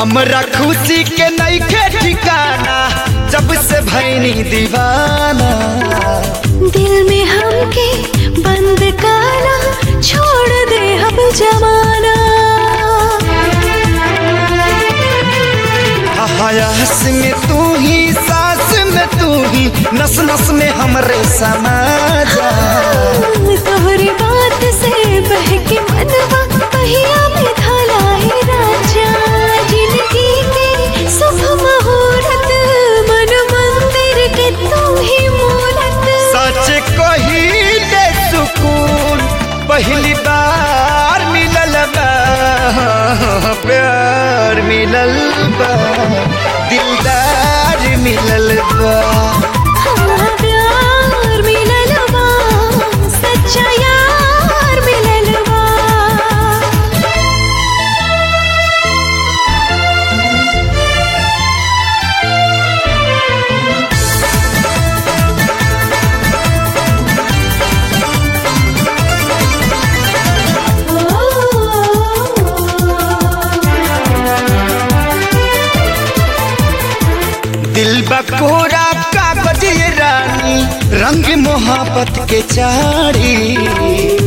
हमरा खुशी के नईखे ठिकाना जब से भैनी दीवाना दिल में हमके बंद काना छोड़ दे हम जमाना हयास में तू ही सांस में तू ही नस नस में हमरे समा जा तोहरी बात से बहके मनवा पहिया में ढाला है राजा जिंदगी के शुभ मुहूर्त मन मंदिर के तू ही मूरत सच कही दे सुकून पहली बार मिलल बा प्यार मिलल बा दिलदार मिलल बा हाँ, प्यार मिलल बा सच्चा यार मिलल बा दिल बकोरा कागज ये रानी रंग मोहब्बत के चारी